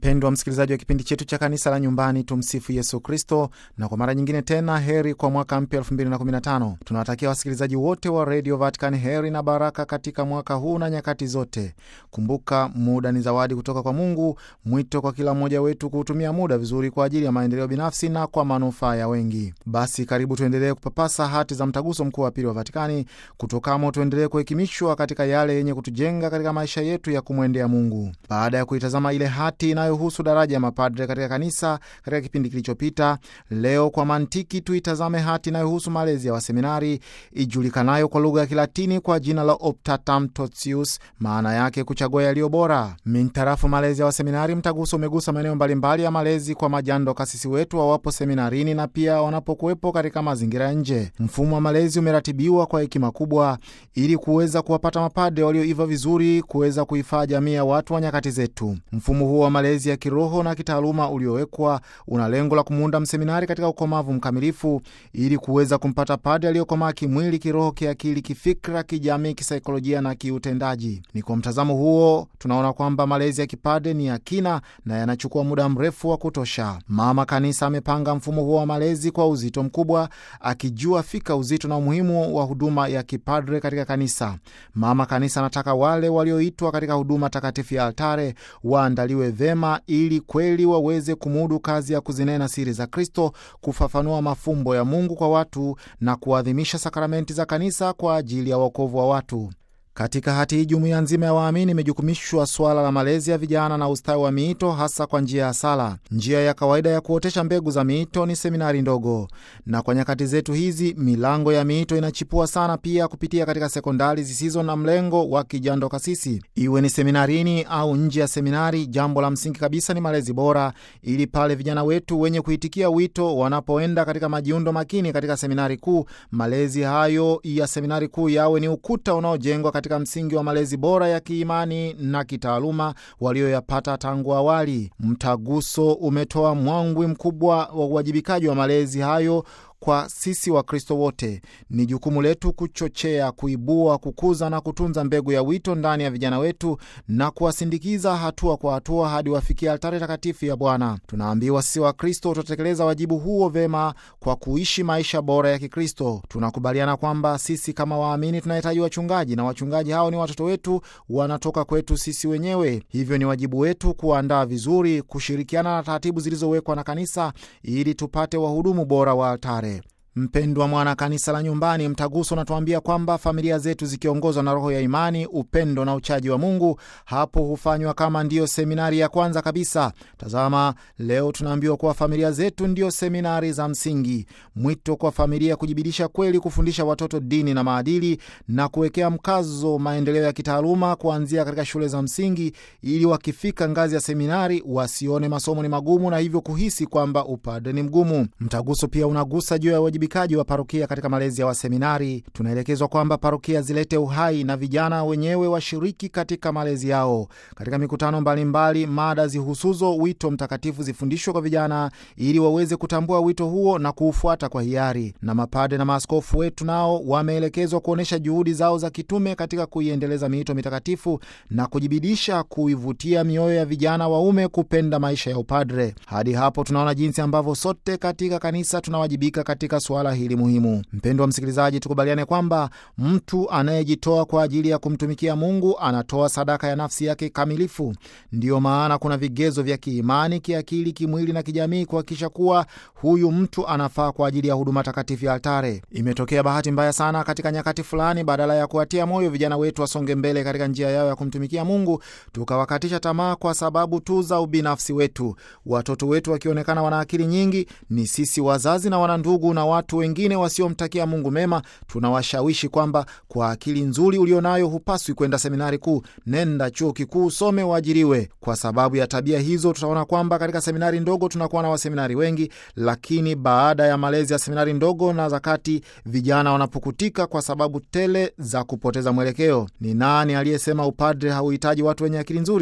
Mpendwa msikilizaji wa kipindi chetu cha kanisa la nyumbani, tumsifu Yesu Kristo. Na kwa mara nyingine tena, heri kwa mwaka mpya 2015. Tunawatakia wasikilizaji wote wa redio Vatican heri na baraka katika mwaka huu na nyakati zote. Kumbuka, muda ni zawadi kutoka kwa Mungu. Mwito kwa kila mmoja wetu kuutumia muda vizuri kwa ajili ya maendeleo binafsi na kwa manufaa ya wengi. Basi karibu tuendelee kupapasa hati za mtaguso mkuu wa pili wa Vatikani, kutokamo tuendelee kuhekimishwa katika yale yenye kutujenga katika maisha yetu ya kumwendea Mungu. Baada ya kuitazama ile hati inayohusu daraja ya mapadre katika kanisa katika kipindi kilichopita, leo kwa mantiki tuitazame hati inayohusu malezi ya waseminari ijulikanayo kwa lugha ya Kilatini kwa jina la Optatam Totius, maana yake kuchagua yaliyo bora. Mintarafu malezi ya waseminari, mtaguso umegusa maeneo mbalimbali ya malezi kwa majando kasisi wetu wawapo seminarini na pia wanapokuwepo katika mazingira ya nje. Mfumo wa malezi umeratibiwa kwa hekima kubwa ili kuweza kuwapata mapadre walioiva vizuri kuweza kuifaa jamii ya watu wa nyakati zetu. Mfumo huo wa malezi ya kiroho na kitaaluma uliowekwa una lengo la kumuunda mseminari katika ukomavu mkamilifu ili kuweza kumpata padre aliyokomaa kimwili, kiroho, kiakili, kifikra, kijamii, kisaikolojia na kiutendaji. Ni kwa mtazamo huo tunaona kwamba malezi ya kipadre ni ya kina na yanachukua muda mrefu wa kutosha. Mama Kanisa amepanga mfumo huo wa malezi kwa uzito mkubwa, akijua fika uzito na umuhimu wa huduma ya kipadre katika kanisa. Mama Kanisa anataka wale walioitwa katika huduma takatifu ya altare waandaliwe vema ili kweli waweze kumudu kazi ya kuzinena siri za Kristo, kufafanua mafumbo ya Mungu kwa watu na kuadhimisha sakramenti za kanisa kwa ajili ya wokovu wa watu. Katika hati hii jumuiya nzima ya waamini imejukumishwa swala la malezi ya vijana na ustawi wa miito, hasa kwa njia ya sala. Njia ya kawaida ya kuotesha mbegu za miito ni seminari ndogo, na kwa nyakati zetu hizi milango ya miito inachipua sana pia kupitia katika sekondari zisizo na mlengo wa kijando kasisi, iwe ni seminarini au nje ya seminari. Jambo la msingi kabisa ni malezi bora, ili pale vijana wetu wenye kuitikia wito wanapoenda katika majiundo makini katika seminari kuu, malezi hayo ya seminari kuu yawe ni ukuta unaojengwa katika msingi wa malezi bora ya kiimani na kitaaluma walioyapata tangu awali. Mtaguso umetoa mwangwi mkubwa wa uwajibikaji wa malezi hayo kwa sisi Wakristo wote. Ni jukumu letu kuchochea, kuibua, kukuza na kutunza mbegu ya wito ndani ya vijana wetu na kuwasindikiza hatua kwa hatua hadi wafikia altare takatifu ya Bwana. Tunaambiwa sisi Wakristo tutatekeleza wajibu huo vema kwa kuishi maisha bora ya Kikristo. Tunakubaliana kwamba sisi kama waamini tunahitaji wachungaji, na wachungaji hao ni watoto wetu, wanatoka kwetu sisi wenyewe. Hivyo ni wajibu wetu kuandaa vizuri, kushirikiana na taratibu zilizowekwa na kanisa ili tupate wahudumu bora wa altare. Mpendwa mwana kanisa la nyumbani, mtaguso unatuambia kwamba familia zetu zikiongozwa na roho ya imani, upendo na uchaji wa Mungu, hapo hufanywa kama ndiyo seminari ya kwanza kabisa. Tazama, leo tunaambiwa kuwa familia zetu ndiyo seminari za msingi. Mwito kwa familia kujibidisha kweli kufundisha watoto dini na maadili na kuwekea mkazo maendeleo ya kitaaluma kuanzia katika shule za msingi, ili wakifika ngazi ya seminari wasione masomo ni magumu na hivyo kuhisi kwamba upadre ni mgumu. Mtaguso pia unagusa juu ya wa parokia katika malezi ya waseminari. Tunaelekezwa kwamba parokia zilete uhai na vijana wenyewe washiriki katika malezi yao. Katika mikutano mbalimbali, mada zihusuzo wito mtakatifu zifundishwe kwa vijana ili waweze kutambua wito huo na kuufuata kwa hiari. Na mapade na maaskofu wetu nao wameelekezwa kuonyesha juhudi zao za kitume katika kuiendeleza miito mitakatifu na kujibidisha kuivutia mioyo ya vijana waume kupenda maisha ya upadre. Hadi hapo tunaona jinsi ambavyo sote katika kanisa tunawajibika katika swala hili muhimu. Mpendo wa msikilizaji, tukubaliane kwamba mtu anayejitoa kwa ajili ya kumtumikia Mungu anatoa sadaka ya nafsi yake kamilifu. Ndiyo maana kuna vigezo vya kiimani, kiakili, kimwili na kijamii kuhakikisha kuwa huyu mtu anafaa kwa ajili ya huduma takatifu ya altare. Imetokea bahati mbaya sana katika nyakati fulani, badala ya kuwatia moyo vijana wetu wasonge mbele katika njia yao ya kumtumikia Mungu, tukawakatisha tamaa kwa sababu tu za ubinafsi wetu. Watoto wetu wakionekana wana akili nyingi, ni sisi wazazi na wanandugu na watu wengine wasiomtakia Mungu mema, tunawashawishi kwamba kwa akili nzuri ulionayo hupaswi kwenda seminari kuu, nenda chuo kikuu, some, uajiriwe. Kwa sababu ya tabia hizo, tutaona kwamba katika seminari ndogo tunakuwa na waseminari wengi, lakini baada ya malezi ya seminari ndogo na za kati, vijana wanapukutika kwa sababu tele za kupoteza mwelekeo. Ni nani aliyesema upadre hauhitaji watu wenye akili nzuri?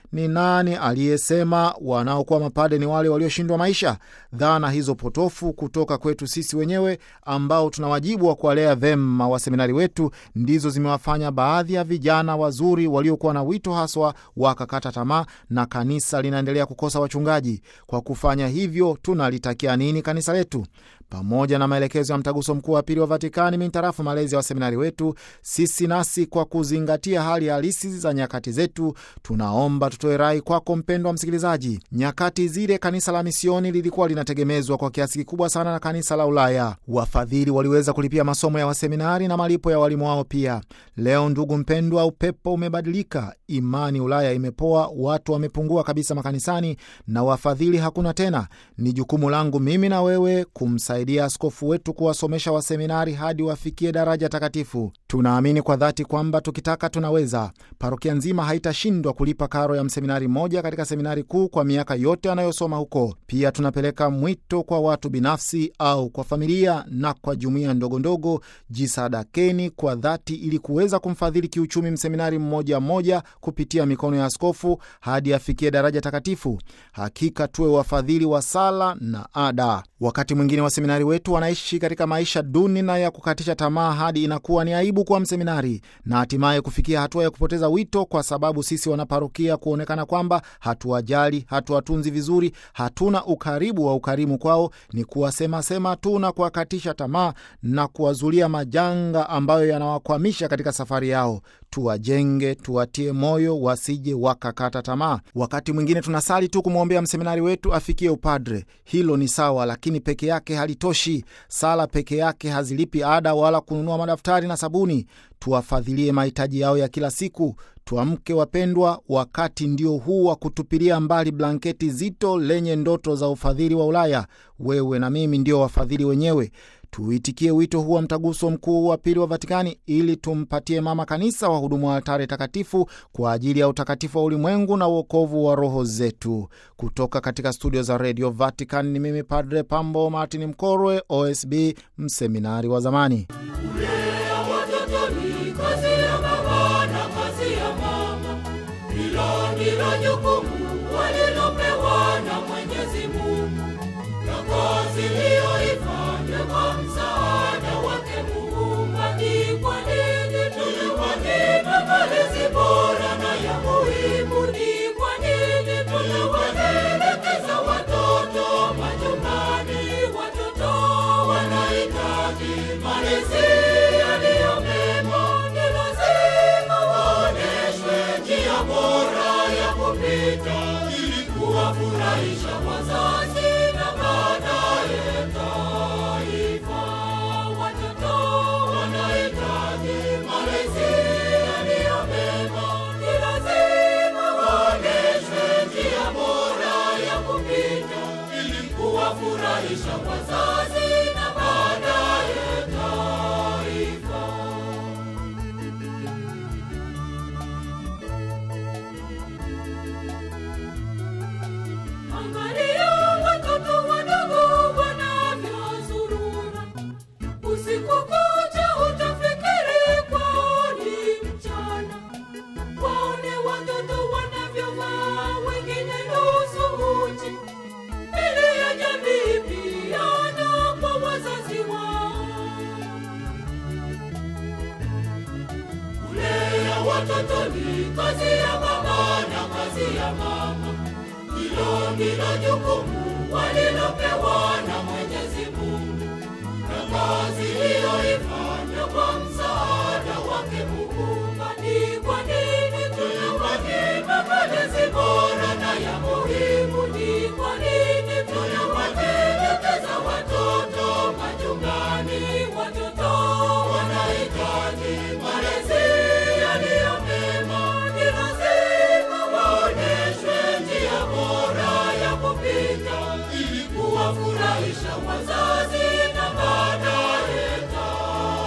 Ni nani aliyesema wanaokuwa mapade ni wale walioshindwa maisha? Dhana hizo potofu kutoka kwetu sisi wenyewe ambao tuna wajibu wa kuwalea vema waseminari wetu ndizo zimewafanya baadhi ya vijana wazuri waliokuwa na wito haswa wakakata tamaa, na kanisa linaendelea kukosa wachungaji. Kwa kufanya hivyo, tunalitakia nini kanisa letu? Pamoja na maelekezo ya mtaguso mkuu wa pili wa Vatikani mintarafu malezi ya waseminari wetu, sisi nasi kwa kuzingatia hali halisi za nyakati zetu, tunaomba tutoe rai kwako mpendwa msikilizaji. Nyakati zile kanisa la misioni lilikuwa linategemezwa kwa kiasi kikubwa sana na kanisa la Ulaya. Wafadhili waliweza kulipia masomo ya waseminari na malipo ya walimu wao pia. Leo ndugu mpendwa, upepo umebadilika, imani Ulaya imepoa, watu wamepungua kabisa makanisani na wafadhili hakuna tena. Ni jukumu langu mimi na wewe kumsaidia askofu wetu kuwasomesha waseminari hadi wafikie daraja takatifu. Tunaamini kwa dhati kwamba tukitaka tunaweza. Parokia nzima haitashindwa kulipa karo ya mseminari mmoja katika seminari kuu kwa miaka yote anayosoma huko. Pia tunapeleka mwito kwa watu binafsi au kwa familia na kwa jumuiya ndogondogo, jisadakeni kwa dhati ili kuweza kumfadhili kiuchumi mseminari mmoja mmoja kupitia mikono ya askofu hadi afikie daraja takatifu. Hakika tuwe wafadhili wa sala na ada. Wakati mwingine waseminari wetu wanaishi katika maisha duni na ya kukatisha tamaa hadi inakuwa ni aibu kuwa mseminari na hatimaye kufikia hatua ya kupoteza wito, kwa sababu sisi wanaparokia kuonekana kwamba hatuwajali, hatuwatunzi vizuri, hatuna ukaribu wa ukarimu kwao, ni kuwasemasema tu na kuwakatisha tamaa na kuwazulia majanga ambayo yanawakwamisha katika safari yao. Tuwajenge, tuwatie moyo, wasije wakakata tamaa. Wakati mwingine tunasali tu kumwombea mseminari wetu afikie upadre. Hilo ni sawa, lakini peke yake halitoshi. Sala peke yake hazilipi ada wala kununua madaftari na sabuni. Tuwafadhilie mahitaji yao ya kila siku. Tuamke wapendwa, wakati ndio huu wa kutupilia mbali blanketi zito lenye ndoto za ufadhili wa Ulaya. Wewe na mimi ndio wafadhili wenyewe. Tuitikie wito huu wa mtaguso mkuu wa pili wa Vatikani ili tumpatie mama kanisa wahudumu wa altare takatifu kwa ajili ya utakatifu wa ulimwengu na uokovu wa roho zetu. Kutoka katika studio za redio Vatican ni mimi Padre Pambo Martin Mkorwe, OSB, mseminari wa zamani. Kulea watoto ni kazi ya baba na kazi ya mama. Hilo ndilo jukumu walilopewa na Mwenyezi Mungu, na kazi liyoifanya kwa msaada wake Muumba. Ni kwa nini tunawanyima malezi bora na ya muhimu? Ni kwa nini tunawaelekeza watoto majumbani? Watoto wanahitaji malezi yaliyo mema. Ni lazima waonyeshwe njia bora ya kupita ili kuwafurahisha wazazi na baadaye taifa. Watoto wanahitaji malezi yaliyo mema. Ni lazima waonyeshwe njia bora ya kupita ili kuwafurahisha wazazi na baadaye taifa. Angalia watoto wadogo wanavyozurura usiku kucha, utafikiri kwao ni mchana. Waone watoto wanavyovaa, wengine nusu uchi, ili ya jamii pia na kwa wazazi wao. Kulea watoto ni kazi ya baba na kazi ya mama. Hilo ndilo jukumu walilopewa na Mwenyezi Mungu, na kazi liyoifanya kwa msaada wake Muumba. Ni kwa nini tunawanyima malezi bora na ya muhimu? Ni kwa nini tunawatelekeza watoto majumbani? Watoto wanahitaji malezi yaliyo mema. Ni lazima waonyeshwe njia bora ya kupita ili kuwafurahisha wazazi na baadaye taifa.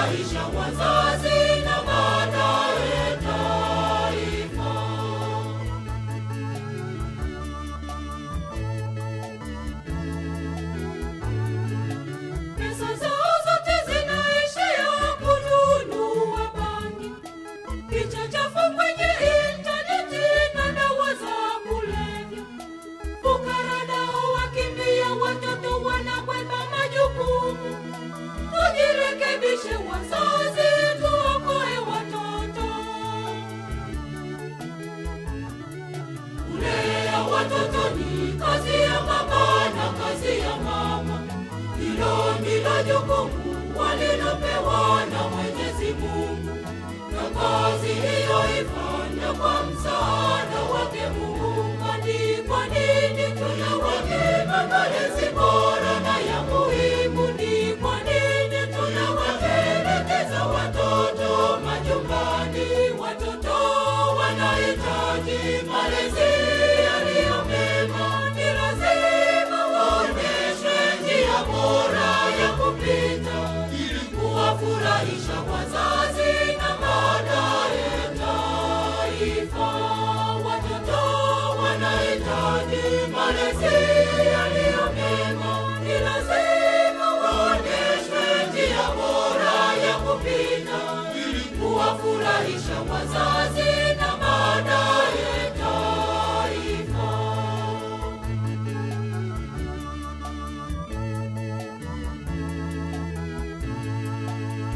kuwafurahisha wazazi na baadaye taifa. Pesa zao zote zinaishia kununua bangi, picha chafu kwenye intaneti na dawa za kulevya. Fukara nao wakimbia, watoto wanakwepa majukumu. Tujirekebishe wazazi, tuokoe watoto. Kulea watoto ni kazi ya baba na kazi ya mama. Hilo ndilo jukumu walilopewa na Mwenyezi Mungu, na kazi hiyo ifanya kwa msaada wake Muumba. Ni kwa nini tunawanyima malezi bora na ya muhimu? Ni kwa nini tunawatelekeza watoto majumbani? Watoto wanahitaji malezi yaliyo mema. Ni lazima waonyeshwe njia bora ya kupita ili kuwafurahisha wazazi na baadaye taifa. Watoto wanahitaji malezi yaliyo mema. Ni lazima waonyeshwe njia bora ya kupita ili kuwafurahisha